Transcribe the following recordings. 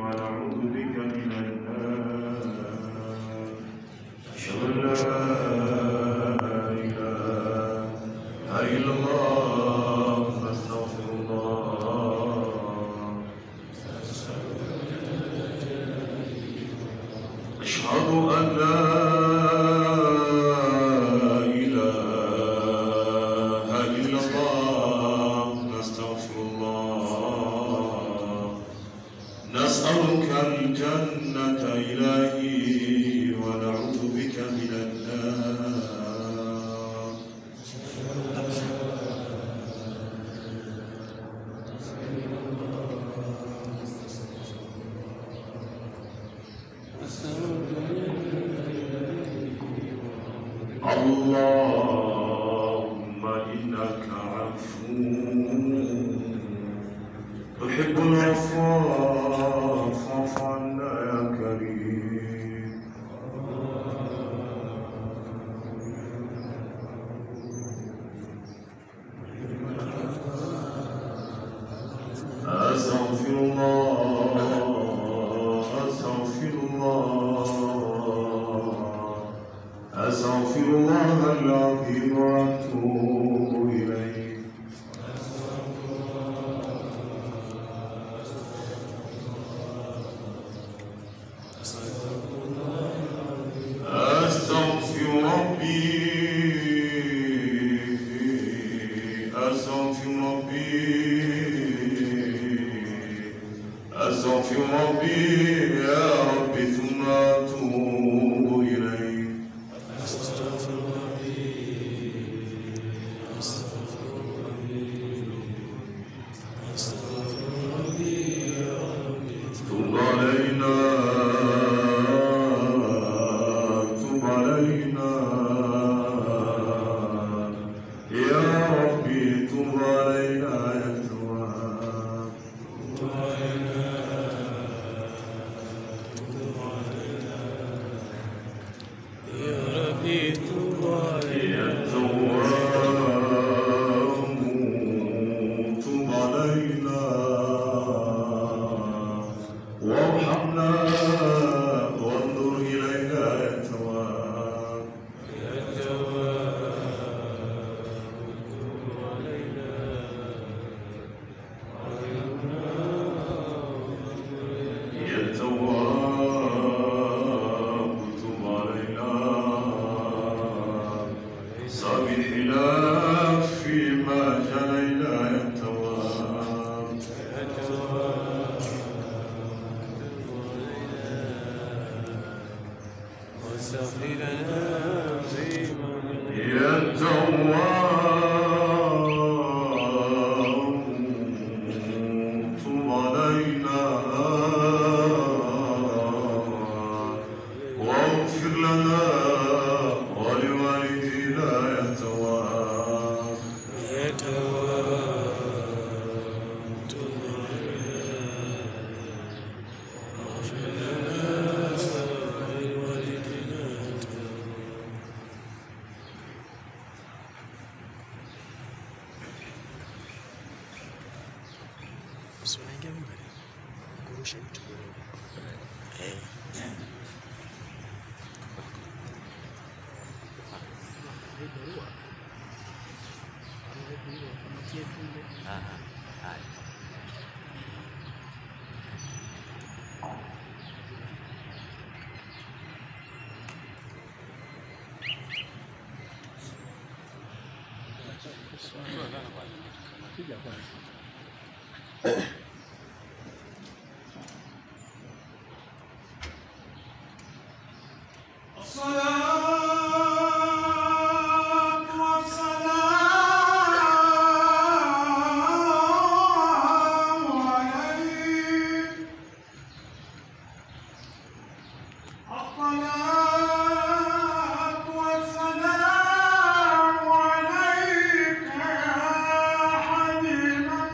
ونعوذ بك من النار أشهد أن لا إله إلا الله أستغفر الله أشهد أن لا إله إلا الله نستغفر الله نسألك الجنة إلهي ونعوذ بك من النار اللهم إنك عفو تحب العفو فاعف عنا يا كريم أستغفر الله أستغفر الله أستغفر الله العظيم وأتوب إليه أستغفر ربي أستغفر ربي أستغفر ربي يا رب ثم أتوب إليه تب علينا تب علينا يا ربي تب علينا يا تواب يا تواب تب علينا وارحمنا وانظر إلينا يا تواب يا تواب تب علينا سامحنا فيما جنينا يا تواب يا تواب تب علينا واغفر لنا ولوالدينا يا تواب Si unaingia mbele kurusha mtu eh. Aha, haya. الصلاة والسلام عليك يا حبيب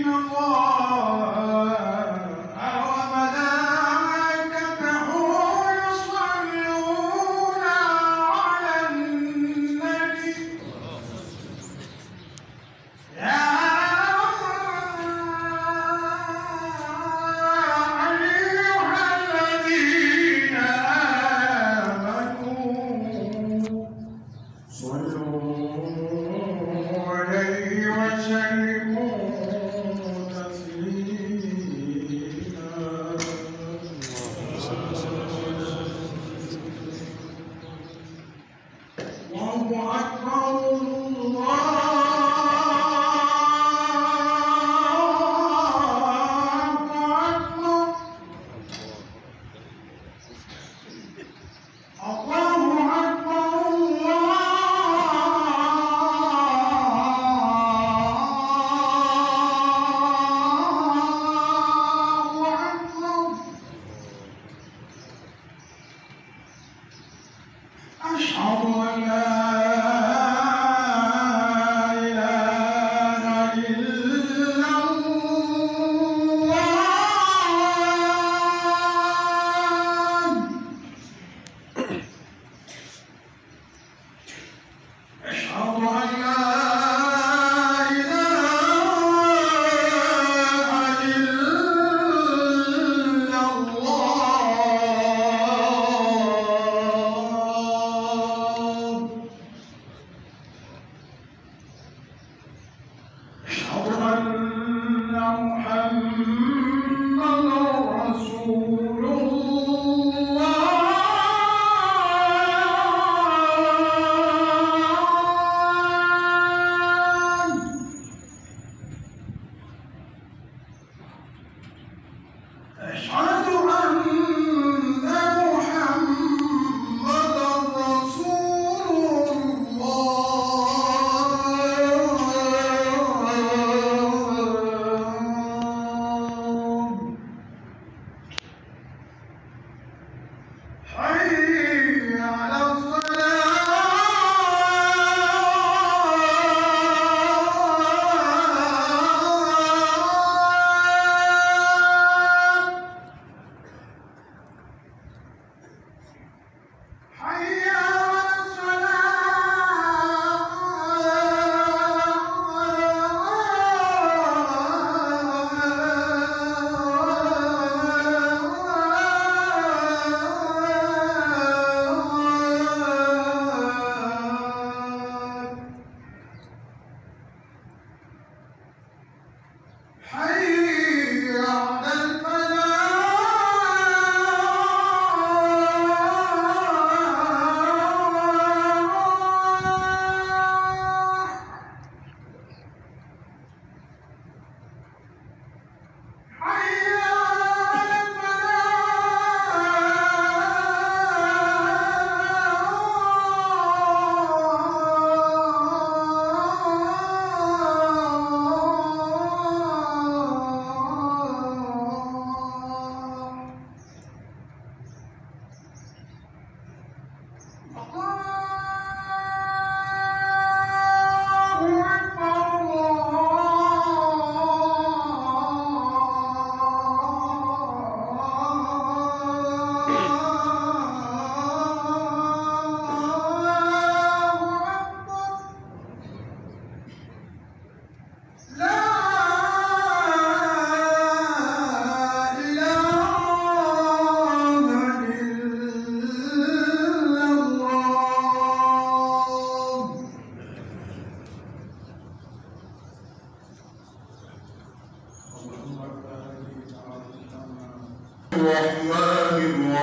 الرحمن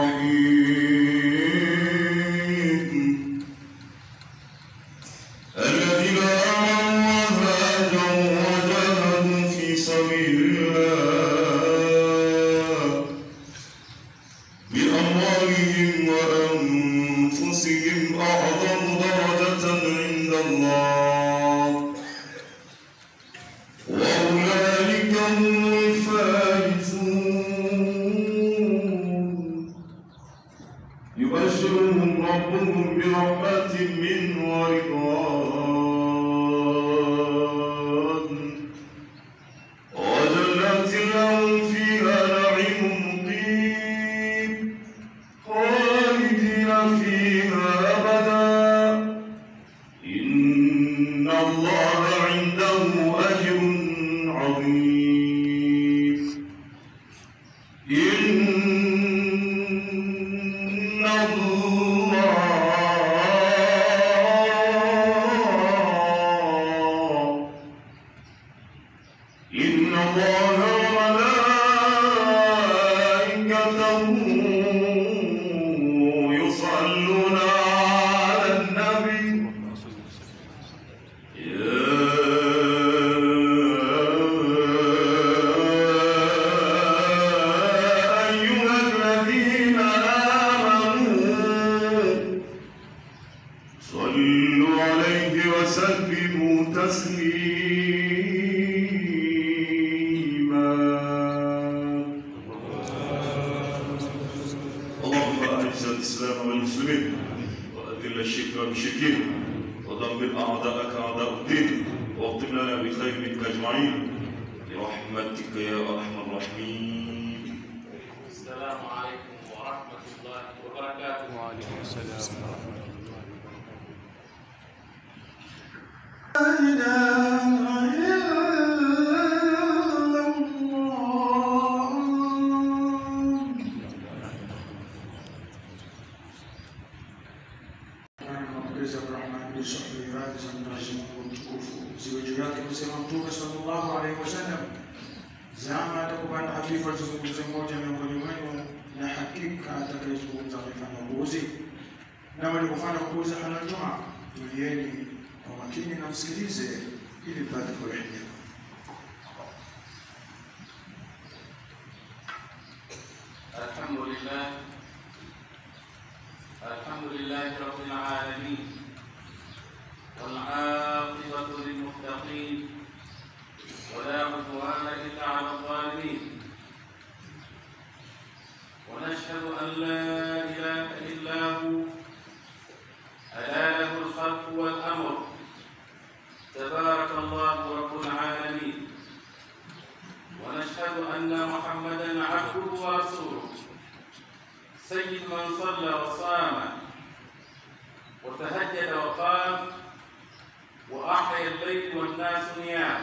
الرحيم الذين آمنوا وهاجروا وجاهدوا في سبيل الله بأموالهم وأنفسهم أعظم درجة عند الله وأولئك هم الفائزون يبشرهم ربهم برحمة منه ورضوان وسلموا تسليما اللهم أعز الإسلام والمسلمين وأذل الشرك والمشركين ودمر أعداءك أعداء الدين واختم لنا بخير منك أجمعين برحمتك يا أرحم الراحمين السلام عليكم ورحمة الله وبركاته وعليكم السلام ورحمة الله Mapokezi ya Abraham bin Sahih radhi za Mwenyezi Mungu mtukufu ziwe juu yake, kusema Mtume sallallahu alaihi wasallam, zama atakupanda hafifu azungumze mmoja miongoni mwenu, na hakika atakayezungumza amefanya upuuzi, na walipofanya upuuzi hala njuma, tulieni kwa makini na msikilize, ili mpate kurehemia. الحمد لله الحمد لله رب العالمين والعاقبة للمتقين ولا عدوان إلا على الظالمين ونشهد أن لا إله إلا هو ألا له الخلق والأمر تبارك الله رب العالمين ونشهد أن محمدا عبده ورسوله سيد من صلى وصام وتهجد وقام وأحيا الليل والناس نيام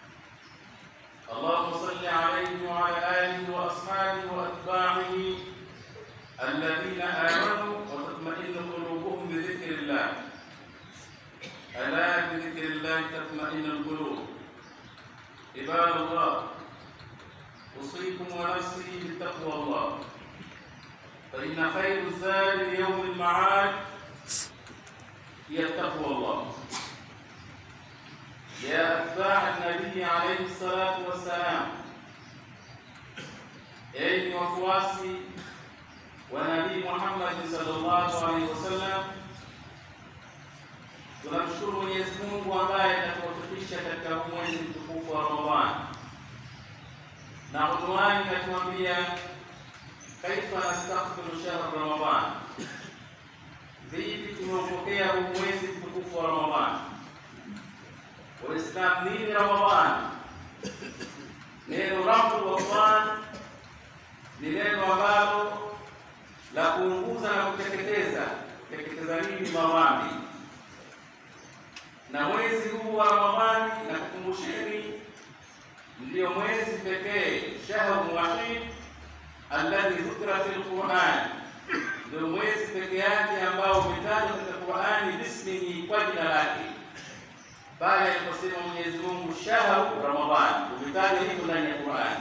اللهم صل عليه وعلى آله وأصحابه وأتباعه الذين آمنوا وتطمئن قلوبهم بذكر الله ألا بذكر الله تطمئن القلوب عباد الله أوصيكم ونفسي بتقوى الله فإن خير الزاد ليوم المعاد هي تقوى الله يا أتباع النبي عليه الصلاة والسلام enyi wafuasi wa nabii Muhammad sallallahu alaihi wasallam, tunamshukuru Mwenyezi Mungu ambaye atatuwafikisha katika huu mwezi mtukufu wa Ramadhani na unwani inatuambia kaifa nastakbilu shahra Ramadan, vipi tumeupokea huu mwezi mtukufu wa Ramadhani. Waislamu, nini Ramadhani? Neno rabu Ramadhan ni neno ambalo la kuunguza na kuteketeza. Kuteketeza nini? Mawambi. Na mwezi huu wa Ramadhani, na kukumbusheni ndiyo mwezi pekee shahru wahid alladhi dhukira fi lquran, ndio mwezi peke yake ambao umetajwa katika Qurani bismihi, kwa jina lake, pale aliposema Mwenyezi Mungu shahru Ramadhani, umetajwa hivyo ndani ya Qurani.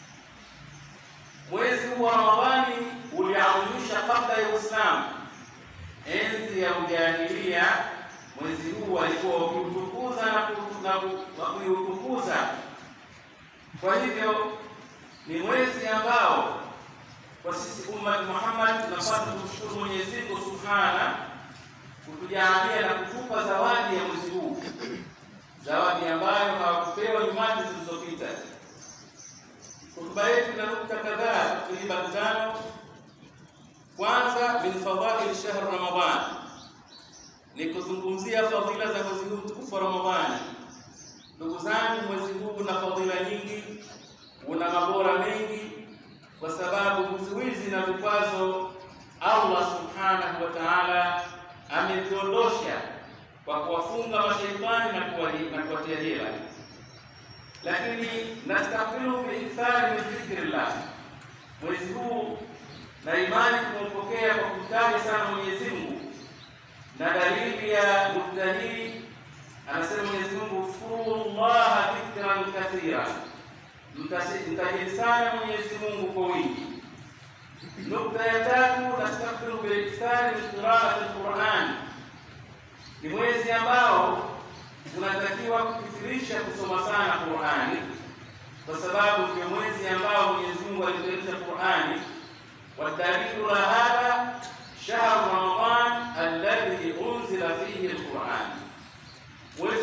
Mwezi huu wa Ramadhani uliadhimisha kabla ya Uislamu, enzi ya ujahilia. Mwezi huu walikuwa wakiutukuza na kuiutukuza kwa hivyo ni mwezi ambao kwa sisi ummat Muhammad tunapaswa kumshukuru Mwenyezi Mungu Subhana kutujalia na kutupa zawadi ya mwezi huu, zawadi ambayo hawakupewa nyumati zilizopita. Hotuba yetu ina nukta kadhaa takriban tano. Kwanza, min fadhail shahr Ramadan, ni kuzungumzia fadhila za mwezi huu mtukufu wa Ramadhani. Ndugu zangu, mwezi huu una fadhila nyingi, una mabora mengi, kwa sababu vizuizi na vikwazo Allah subhanahu wa ta'ala ameviondosha kwa kuwafunga mashaitani na kuwali- na kuwatia jela. Lakini nastaqilu biikthari min dhikrillah, mwezi huu na imani tumeupokea kwa kumtaja sana Mwenyezi Mungu, na dalili ya nukta hii anasema Mwenyezi Mungu, uzkuru llaha dhikran kathira, Mtasi- mtajeni sana Mwenyezi Mungu kwa wingi. Nukta ya tatu, nastaghfiru bilikthari min qiraati lquran, ni mwezi ambao tunatakiwa kukithirisha kusoma sana Qurani, kwa sababu ndio mwezi ambao Mwenyezi Mungu aliteremsha Qurani. Wadalilu la hadha shahru Ramadan alladhi unzila fihi lquran, mwezi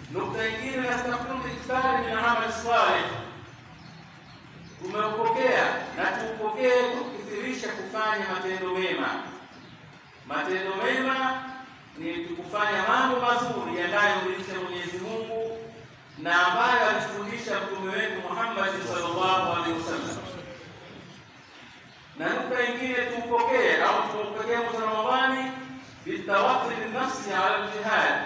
Nukta nyingine nastakimu ikthari min amali salih, tumeupokea na tuupokee kukithirisha kufanya matendo mema. Matendo mema ni kufanya mambo mazuri yanayomridhisha Mwenyezi Mungu na ambayo alitufundisha mtume wetu Muhammad sallallahu alaihi wasallam. Na nukta nyingine tuupokee au tuupokee mwezi wa Ramadhani bitawakkuli nafsi ala ljihad,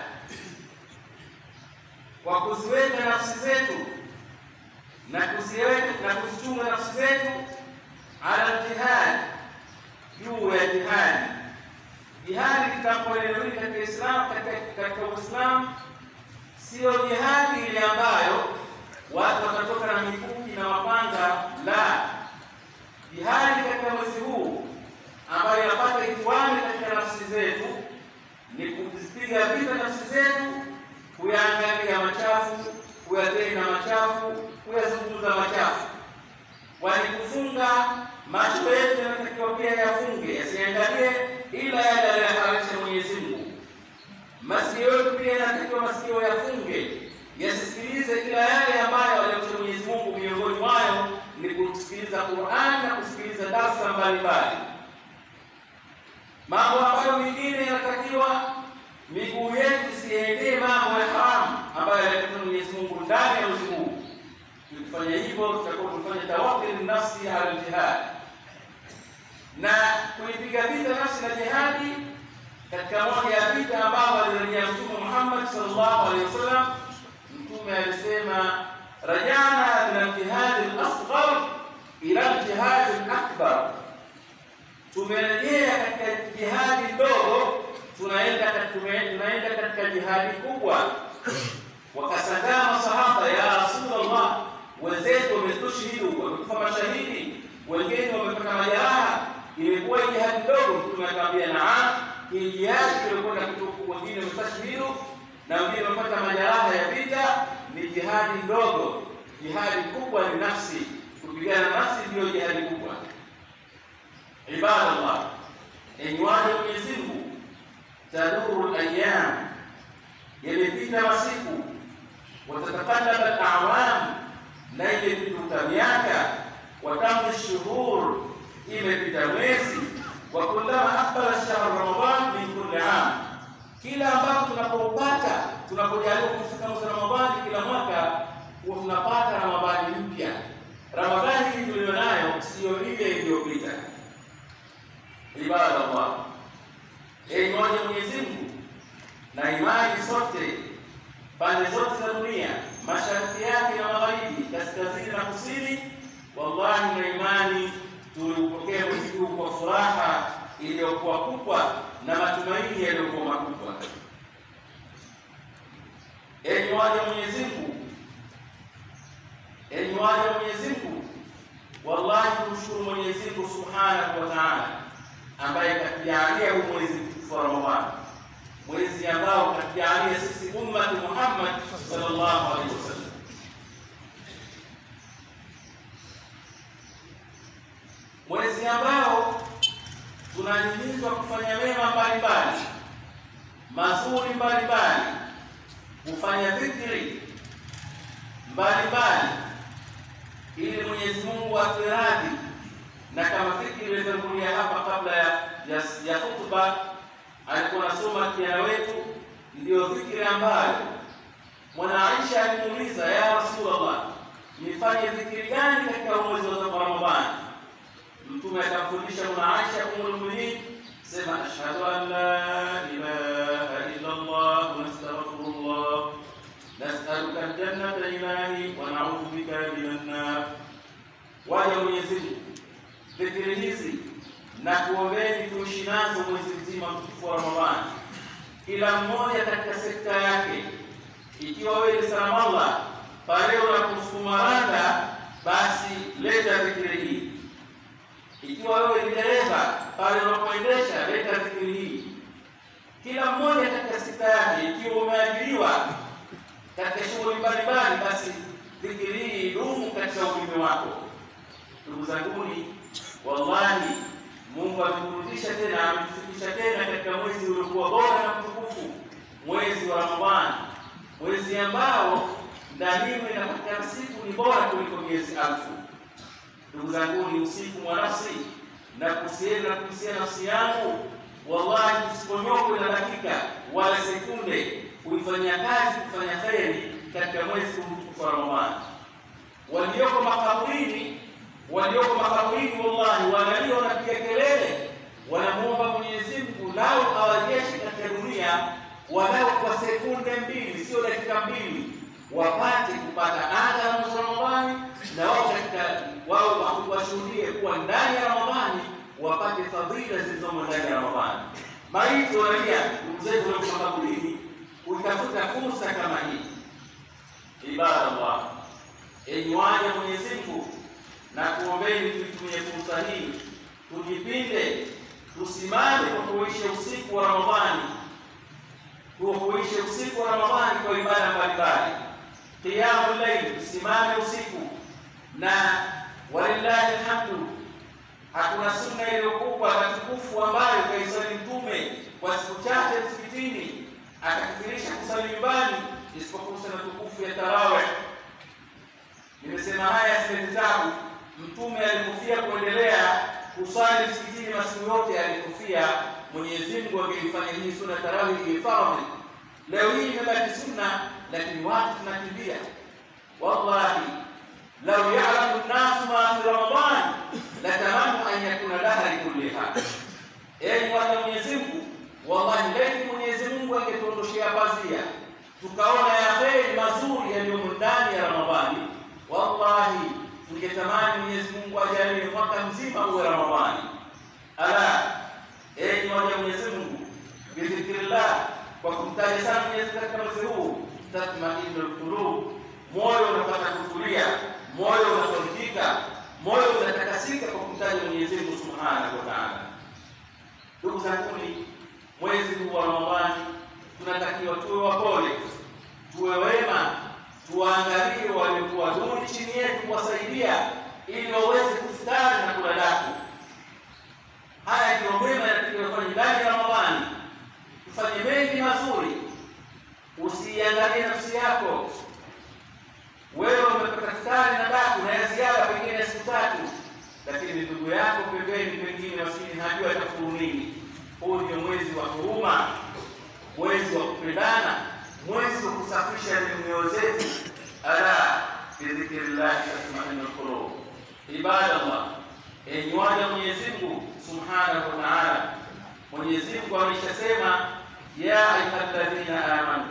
kwa kuziweka nafsi zetu na kuziweka na kuzichunga nafsi zetu ala ljihad, juu ya jihadi. Jihadi kitakapoeleweka katika Islam, katika Uislamu sio jihadi ile ambayo watu watatoka na mikuki na mapanga, la. Jihadi katika mwezi huu ambayo inapata itwani katika nafsi zetu ni kuzipiga vita nafsi zetu, kuyaangalia machafu, kuyatenda machafu, kuyazungumza machafu. Kwani kufunga macho yetu yanatakiwa pia yafunge, yasiangalie ila yale aliyoharamisha Mwenyezi Mungu. Masikio yetu pia yanatakiwa masikio yafunge, yasisikilize ila yale ambayo aliyoharamisha Mwenyezi Mungu. Miongoni mwayo ni kusikiliza Qur'an na kusikiliza darsa mbalimbali mambo ambayo mengine yanatakiwa miguu yetu isiendee mambo ya haramu ambayo yanatakiwa Mwenyezi Mungu ndani ya mwezi huu. Tukifanya hivyo, tutakuwa tumefanya tawakkul nafsi ala jihad, na kuipiga vita nafsi na jihadi katika moja ya vita ambao alirejea Mtume Muhammad sallallahu alaihi wasallam. Mtume alisema rajana min aljihadi al-asghar ila aljihadi al-akbar tumerejea katika jihadi ndogo, tunaenda tunaenda katika jihadi kubwa. Wakasangaa masahaba, ya Rasulullah, wenzetu wametushhidu, wamekufa mashahidi, wengine wamepata majeraha, imekuwa jihadi ndogo? Mtume akamwambia naam, hii jihadi tulikwenda kutuku, wengine wamestashhidu na wengine wamepata majeraha ya vita, ni jihadi ndogo. Jihadi kubwa ni nafsi, kupigana nafsi ndiyo jihadi kubwa. Ibadallah, enyi waja Mwenyezi Mungu, taduru al-ayyam, yamepita masiku, watataqallaba al-a'wam, na imepita miaka, watamdi shuhur, imepita mwezi, wa kullama aqbala shahru Ramadan min kulli am, kila ambapo tunapopata tunapojaliwa kufika mwezi Ramadhani kila mwaka, huwa tunapata Ramadhani mpya. Ramadhani hii tuliyonayo siyo ile iliyopita. Ibadallah, enyi waja Mwenyezi Mungu, na imani sote pande zote za dunia, mashariki yake na magharibi, kaskazini na kusini, wallahi na imani tuliupokea mwezi huu kwa furaha iliyokuwa kubwa na matumaini yaliyokuwa makubwa. Enyi waja Mwenyezi Mungu, enyi waja Mwenyezi Mungu, wallahi tumshukuru Mwenyezi Mungu subhanahu wa ta'ala ambaye katujalia huu mwezi mtukufu wa Ramadhani, mwezi ambao katujalia sisi ummati Muhammad sallallahu alaihi wasallam. Mwezi ambao tunahimizwa kufanya mema mbalimbali mazuri mbalimbali, kufanya dhikri mbalimbali, ili Mwenyezi Mungu atuwe radhi na kama fikiri ilivyotangulia hapa kabla ya ya, ya hutuba, alikuwa anasoma kijana wetu, ndiyo dhikri ambayo mwana Aisha alimuuliza ya Rasulullah, nifanye dhikri gani katika mwezi wa Ramadhani? Mtume akamfundisha mwana Aisha ummul mu'minin, sema ashhadu an la ilaha illa Allah wa astaghfirullah nas'aluka aljannata ilahi wa na'udhu bika minan nar. Waja Mwenyezi Mungu dhikiri hizi na kuombeni tuishi nazo mwezi mzima mtukufu wa Ramadhani, kila mmoja katika sekta yake. Ikiwa wewe ni salamallah, pale unaposukuma randa, basi leta dhikiri hii. Ikiwa wewe ni dereva, pale unapoendesha, leta dhikiri hii. Kila mmoja katika sekta yake. Ikiwa umeajiriwa katika shughuli mbalimbali, basi dhikiri hii idumu katika ulimi wako. Ndugu zanguni, wallahi Mungu ameturudisha tena, ametufikisha tena katika mwezi uliokuwa bora na mtukufu, mwezi wa Ramadhani, mwezi ambao ndani inapatikana siku ni bora kuliko miezi alfu. Ndugu zangu, ni usiku wa nafsi na kuhusiana na kuhusiana nafsi yangu, wallahi, usiponyokwe na dakika wala sekunde kuifanyia kazi kufanya kheri katika mwezi mtukufu wa Ramadhani. Walioko makaburini, walioko makaburini, wallahi, wanalia wanapiga kelele, wanamuomba Mwenyezi Mungu lao awajeshe katika dunia walau kwa sekunde mbili, sio dakika mbili, wapate kupata anga la mwezi wa Ramadhani na wao katika wao washuhudie kuwa ndani ya Ramadhani wapate fadhila zilizomo ndani ya Ramadhani. Maiti wanalia ndugu zetu walio makaburini kutafuta fursa kama hii. Ibadallah, enyi waja Mwenyezi Mungu, na kuombeni tuitumie fursa hii, tujipinde, tusimame kwa kuisha usiku wa Ramadhani, tuuishe usiku wa Ramadhani kwa ibada mbalimbali, qiyamul layl, tusimame usiku na walillahi alhamdu, hakuna sunna iliyokubwa na tukufu ambayo kaisali Mtume kwa siku chache msikitini akakifirisha kusali nyumbani isipokuwa sana tukufu ya tarawih. Nimesema haya sile vitabu. Mtume alikufia kuendelea kusali msikitini masiku yote alikufia. Mwenyezi Mungu angeifanya hii sunna tarawih iwe faradhi. Leo hii imebaki sunna, lakini watu tunakimbia. Wallahi lau ya'lamu an-nasu ma fi Ramadan latamannu an yakuna dahri kulliha. Enyi watu wa Mwenyezi Mungu, wallahi laiti Mwenyezi Mungu angetuondoshea pazia tukaona ya kheri mazuri yaliyomo ndani ya Ramadhani, wallahi tungetamani Mwenyezi Mungu ajalie mwaka mzima uwe Ramadhani. Ala, enyi waja Mwenyezi Mungu, bidhikrillah, kwa kumtaja sana Mwenyezi katika mwezi huu, tatma'innul qulub, moyo unapata kutulia, moyo unafarijika, moyo unatakasika kwa kumtaja Mwenyezi Mungu subhanahu wa ta'ala. Ndugu zanguni, mwezi huu wa Ramadhani tunatakiwa tuwe wapole, tuwe wema, tuwaangalie waliokuwa duni chini yetu, kuwasaidia ili waweze kufutari na kula daku. Haya ndio mema yatakayofanya ndani ya Ramadhani. Tufanye mengi mazuri, usiangalie nafsi yako. Wewe umepata futari na daku na ya ziada pengine ya siku tatu, lakini ndugu yako pembeni, pengine maskini hajua atafuru nini. Huu ndio mwezi wa huruma mwezi wa kupendana, mwezi wa kusafisha mioyo zetu. Ala bidhikrillahi tatma'innul qulub. Ibadallah, enyi waja Mwenyezi Mungu subhanahu wa ta'ala, Mwenyezi Mungu ameshasema ya ayyuhalladhina amanu,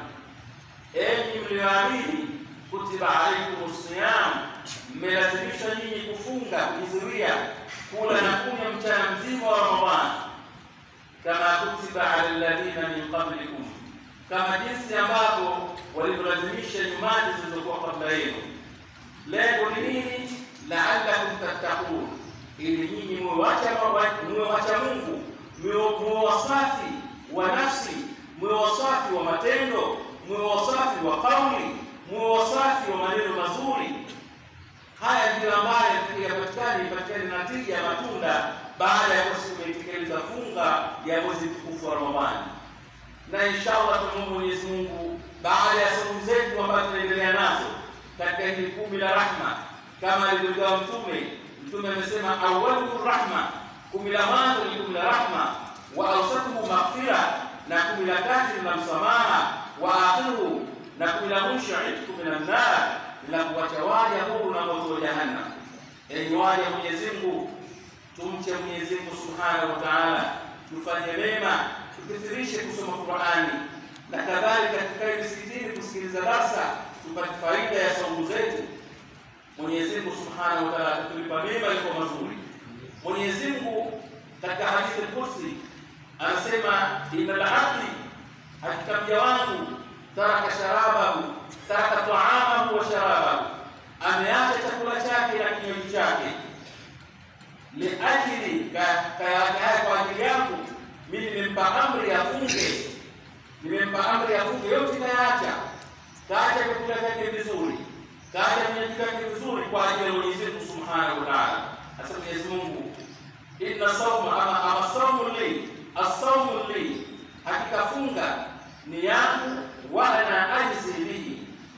enyi mlioamini, kutiba alaykumus siyam, mmelazimishwa nyinyi kufunga, kujizuia kula na kunywa mchana mzima wa Ramadhani kama kutiba ala alladhina min qablikum, kama jinsi ambavyo walivyolazimisha nyumani zilizokuwa kabla yenu. Lengo ni nini? La'allakum tattaqun, ili nyinyi muwe wacha muwe wacha Mungu, muwe wasafi wa nafsi, muwe wasafi wa matendo, muwe wasafi wa kauli, muwe wasafi wa maneno mazuri. Haya ndiyo ambayo yapatikana ipatikane natija ya matunda baada ya kuwa tumeitekeleza funga ya mwezi mtukufu wa Ramadhani, na inshallah tunaomba Mwenyezi Mungu baada ya saumu zetu ambazo tunaendelea nazo katika hili kumi la rahma, kama alivyogawa Mtume. Mtume amesema awwalu rahma, kumi la mwanzo ni kumi la rahma, wa awsatuhu maghfira, na kumi la kati ni la msamaha, wa akhiruhu, na kumi la mwisho itqu minan nar, la kuwacha waja huru na moto wa Jahannam. Enyi waja Mwenyezi Mungu tumche Mwenyezi Mungu Subhanahu wa Ta'ala, tufanye mema, tukithirishe kusoma Qur'ani na kadhalika, tukae msikitini kusikiliza darsa, tupate faida ya saumu zetu. Mwenyezi Mungu Subhanahu wa Ta'ala atatulipa mema yako mazuri. Mwenyezi Mungu katika hadithi al-Qudsi anasema, innal abdi, hakika mja wangu, taraka sharabahu, taraka ta'amahu wa sharabahu, ameacha chakula chake na kinywaji chake liajili kayakaya kwa ajili yangu mimi nimempa amri afunge, nimempa amri afunge, yote kayaacha, kaacha vyakula vyake vizuri, kaacha vinywaji vyake vizuri kwa ajili ya Mwenyezi Mungu Subhanahu wa Ta'ala. Sasa Mwenyezi Mungu, inna sawma ama ama sawmu li as-sawmu li, hakika funga ni yangu, wa ana ajzi bihi,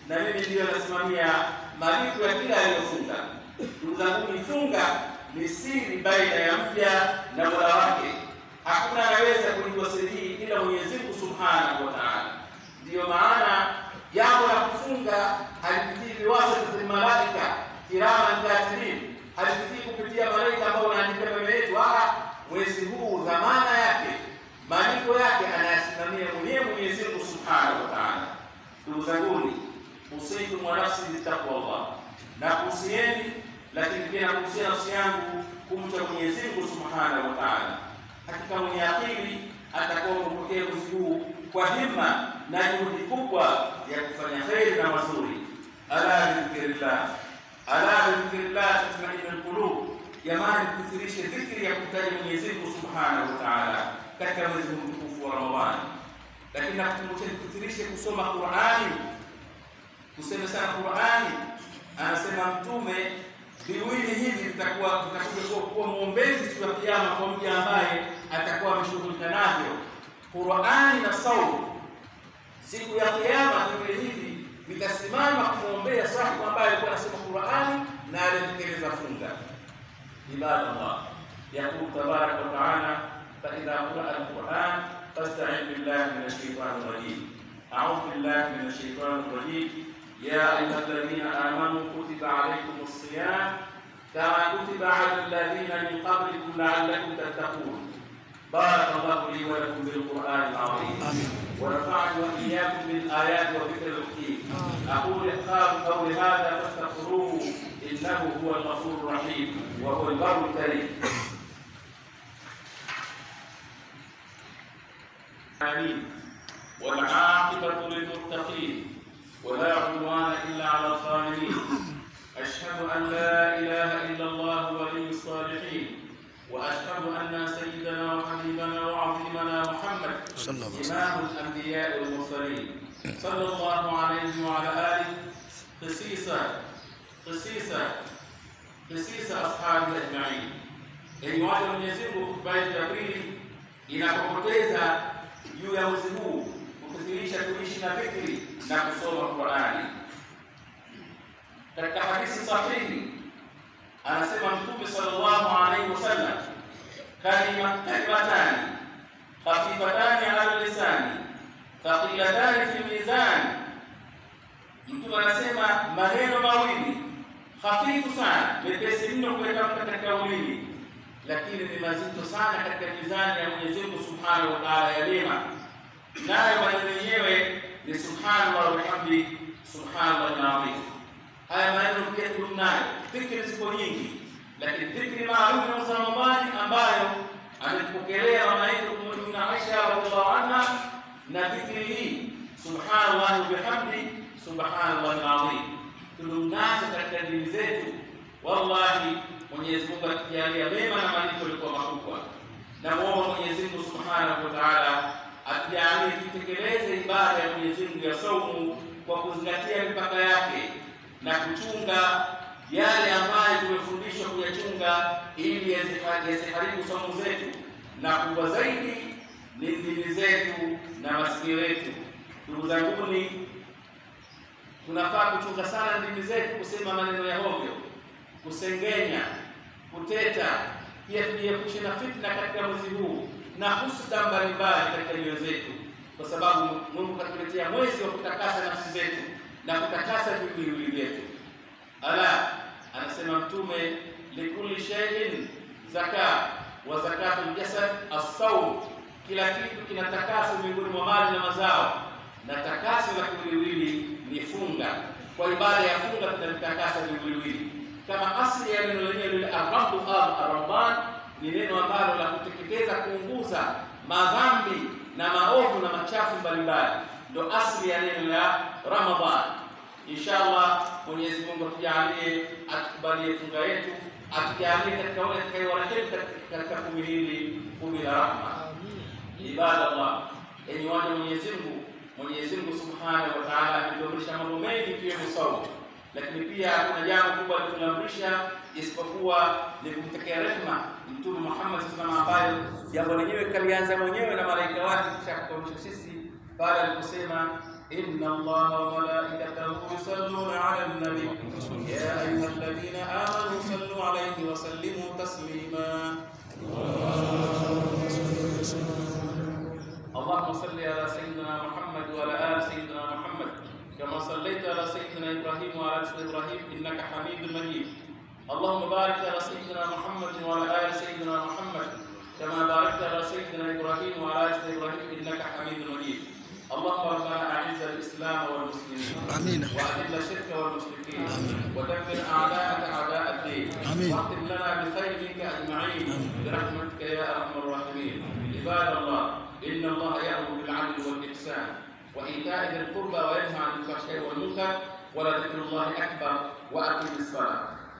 na mimi ndiyo nasimamia malipo ya kila aliyofunga. Ndugu zangu, nifunga ni siri baina ya mja na mola wake. Hakuna anaweza kulijua siri hii ila Mwenyezi Mungu Subhanahu wa Ta'ala. Ndiyo maana jambo la kufunga halipitii biwasitati malaika kiraman katibin, halipitii kupitia malaika ambao wanaandika mema yetu. Ah, mwezi huu dhamana yake, malipo yake anayasimamia mwenyewe Mwenyezi Mungu Subhanahu wa Ta'ala. Ndugu zanguni, usikum wa nafsi bitaqwallah, na kuhusieni lakini pia nakuhusia nafsi yangu kumcha Mwenyezi Mungu Subhanahu wa Ta'ala. Hakika mwenye akili atakuwa kupokea mwezi huu kwa himma na juhudi kubwa ya kufanya kheri na mazuri. Ala bidhikrillah, ala bidhikrillah tatma'innul qulub. Jamani, tukithirishe dhikri ya kumtaja Mwenyezi Mungu Subhanahu wa Ta'ala katika mwezi huu mtukufu wa Ramadhani. Lakini nakukumbusha tukithirishe kusoma Qur'ani, kusema sana Qur'ani. Anasema Mtume viwili hivi vitakuwa vitakuja kuwa, kuwa mwombezi siku ya Kiyama kwa mja ambaye atakuwa ameshughulika navyo, Qur'ani na saumu. Siku ya Kiyama viwili hivi vitasimama kumwombea sahibu ambaye alikuwa anasoma Qur'ani na alitekeleza funga. Ibadallah, yaqulu tabaraka wa taala, fa idha quri'a al-Qur'an fasta'in billahi minash shaitani rajim. A'udhu billahi minash shaitani rajim. يا أيها الذين آمنوا كتب عليكم الصيام كما كتب على الذين من قبلكم لعلكم تتقون بارك الله لي ولكم بالقرآن العظيم ونفعني وإياكم بالآيات وذكر الحكيم أقول إقام قول هذا فاستغفروه إنه هو الغفور الرحيم وهو البر الكريم آمين والعاقبة للمتقين ولا عدوان إلا على الظالمين أشهد أن لا إله إلا الله ولي الصالحين وأشهد أن سيدنا وحبيبنا وعظيمنا محمد صلى الله عليه وسلم. إمام الأنبياء والمرسلين صلى الله عليه وعلى آله خصيصا خصيصا خصيصا أصحابه أجمعين Enyi watu wa Mwenyezi Mungu, hotuba yetu ya pili inapopoteza juu ya mwezi huu kukithirisha kuishi na dhikri na kusoma Qur'ani. Katika hadithi sahihi anasema Mtume sallallahu alaihi wasallam, kalima kalimatani khafifatani ala lisani thaqilatani fi mizani. Mtume anasema maneno mawili hafifu sana, mepesi mno kuyatamka katika ulimi, lakini ni mazito sana katika mizani ya Mwenyezi Mungu Subhanahu wa Ta'ala ya mema nayo maneno yenyewe ni subhanallah walhamdi subhanallah alazim. Haya maneno pia tudumu nayo. Dhikri ziko nyingi, lakini dhikri maalum ya mwezi wa Ramadhani ambayo ametupokelea mama yetu Ummuna Aisha radhiallahu anha, na dhikri hii subhanallah wabihamdi subhanallah alazim, tudumu nazo katika dini zetu. Wallahi, Mwenyezi Mungu atujalia mema na malipo yalikuwa makubwa. Namuomba Mwenyezi Mungu subhanahu wa ta'ala atujalie tutekeleze ibada ya Mwenyezi Mungu ya saumu kwa kuzingatia mipaka yake na kuchunga yale ambayo tumefundishwa kuyachunga ili yasiharibu saumu zetu, na kubwa zaidi ni ndimi zetu na masikio yetu. Ndugu zanguni, tunafaa kuchunga sana ndimi zetu kusema maneno ya hovyo, kusengenya, kuteta. Pia tujiepushe na fitna katika mwezi huu na husuda mbalimbali katika nyoyo zetu, kwa sababu Mungu katuletea mwezi wa kutakasa nafsi zetu na kutakasa viwiliwili vyetu. Ala, anasema Mtume, likulli shay'in zaka wa zakatul jasad as-sawm, kila kitu kina takaso miongoni mwa mali na mazao, na takaso la kiwiliwili ni funga. Kwa ibada ya funga tunavitakasa viwiliwili, kama asili ya neno lenyewe lile arramdu ar-ramban ni neno ambalo la kuteketeza, kuunguza madhambi na maovu na machafu mbalimbali, ndo asili ya neno la Ramadhan. Inshallah, Mwenyezi Mungu atujalie, atukubalie funga yetu, atujalie katika wale atakayewarehemu katika kumi hili, kumi la rahma. Ibadallah, enyi waja Mwenyezi Mungu, Mwenyezi Mungu Subhanahu wa Ta'ala ametuamrisha mambo mengi ikiwemo saumu, lakini pia kuna jambo kubwa alituamrisha isipokuwa ni kumtekea rehema Mtume Muhammad sallallahu alaihi wasallam, ambayo jambo lenyewe kalianza mwenyewe na malaika wake kisha kutuamrisha sisi pale aliposema, إن الله وملائكته يصلون على النبي يا أيها الذين آمنوا صلوا عليه وسلموا تسليما اللهم صل على سيدنا محمد وعلى آل سيدنا محمد كما صليت على سيدنا إبراهيم وعلى آل سيدنا إبراهيم إنك حميد مجيد اللهم بارك على سيدنا محمد وعلى آل سيدنا محمد كما باركت على سيدنا إبراهيم وعلى آل سيدنا إبراهيم إنك حميد مجيد اللهم ربنا أعز الإسلام والمسلمين آمين. وأذل الشرك والمشركين ودمر أعداءك أعداء الدين آمين. واختم لنا بخير منك أجمعين برحمتك يا أرحم الراحمين عباد الله إن الله يأمر بالعدل والإحسان وإيتاء ذي القربى وينهى عن الفحشاء والمنكر ولذكر الله أكبر وأقم الصلاة